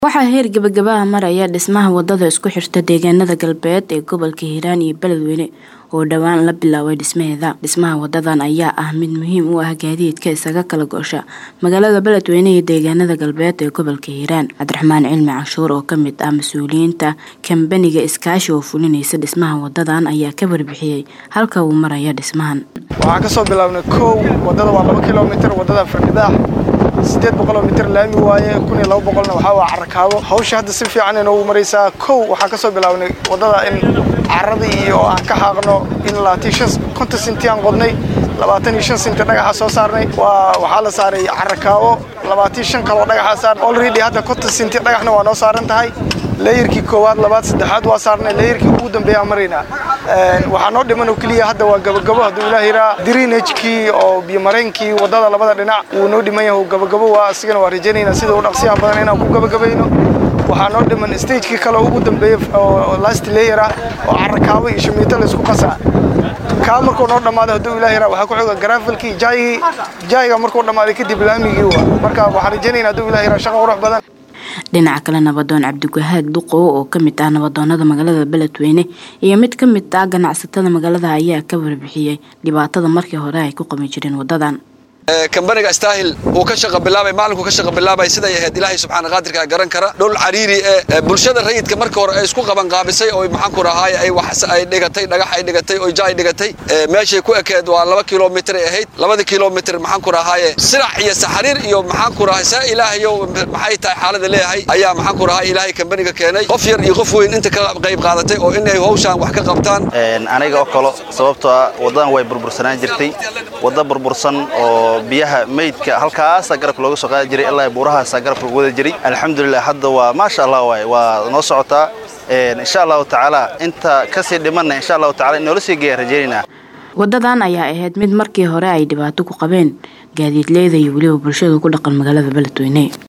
Waxaa heer gabagaba maraya dhismaha wadada isku xirta deegaanada galbeed ee gobolka Hiiraan iyo Beledweyne oo dhawaan la bilaabay dhismaheeda. Dhismaha wadadan ayaa ah mid muhiim u ah gaadiidka isaga kala goosha magaalada Beledweyne iyo deegaanada galbeed ee gobolka Hiiraan. Cabdiraxmaan Cilmi Canshuur oo kamid ah mas'uuliyiinta kambaniga iskaashi oo fulinaysa dhismaha wadadan ayaa ka warbixiyay halka uu maraya dhismahan. waxaan kasoo bilaabnay kow wadada waa laba kilomitir wadada fargidaax sideed boqoloo mitir laami waaye kun iyo laba boqolna waxaa waa carakaabo hawsha hadda si fiican inoogu maraysaa kow waxaan kasoo bilaabnay wadada in caradii iyo aan ka xaaqno in labaatan shan konton sinti aan qodnay labaatan iyo shan sinti dhagaxa soo saarnay waa waxaa la saaray carakaabo labaatan shan kaloo dhagaxa saarnay already hadda konton sinti dhagaxna waa noo saaran tahay leeyarkii koowaad labaad saddexaad waa saarnay leeyarkii ugu dambeeya maraynaa waxaa noo dhiman oo keliya hadda waa gabagabo hadduu ilaah yiraa drinagekii oo biyomareenkii wadada labada dhinac wuu noo dhiman yahay gabagabo waa asigana waa rajaynaynaa sida u dhaqsiyaha badan inaan ku gabagabayno waxaa noo dhiman stagekii kale ugu dambeeya oo last layer ah oo carakaabo iyo shamiito laysku qasaa kaa markuu noo dhammaado hadduu ilaah yiraa waxaa ku xiga garaafelkii jaayigii jaayiga markuu dhammaaday kadib laamigii waa marka waxaan rajaynaynaa hadduu ilaah yiraa shaqo qurux badan dhinaca kale nabadoon cabdiwahaad duqow oo kamid ah nabadoonada magaalada beledweyne iyo mid ka mid ah ganacsatada magaalada ayaa ka warbixiyey dhibaatada markii hore ay ku qabi jireen wadadan kambaniga staahil uu ka shaqa bilaabay maalinku ka shaqa bilaabay siday ahayd ilaahay subxaana qaadirka garan kara dhul cariiri ee bulshada rayidka markii hore ay isku qaban qaabisay oo maxaan ku rahaay ay wax ay dhigatay dhagax ay dhigatay oo jaay dhigatay meeshay ku ekeed waa laba kilomitir ay ahayd labada kilomitir maxaan ku rahaaye sirac iyo saxariir iyo maxaan ku rahay saa ilaahayo maxay tahay xaalada leeyahay ayaa maxaan ku rahay ilaahay kambaniga keenay qof yar iyo qof weyn inta ka qayb qaadatay oo inay hawshaan wax ka qabtaan aniga oo kale sababtoo ah wadadan way burbursanaan jirtay wadda burbursan oo biyaha meydka halkaasa garabka looga soo qaadi jiray ilaa buurahaasa garabka lagu wada jiray alxamdulilah hadda waa maasha allah waay waa noo socotaa insha allahu tacaala inta kasii dhimanna insha allahu tacala in noola sii geeya rajaynaynaa wadadan ayaa ahayd mid markii hore ay dhibaato ku qabeen gaadiidleyda iyo weliba bulshada ku dhaqan magaalada beledweyne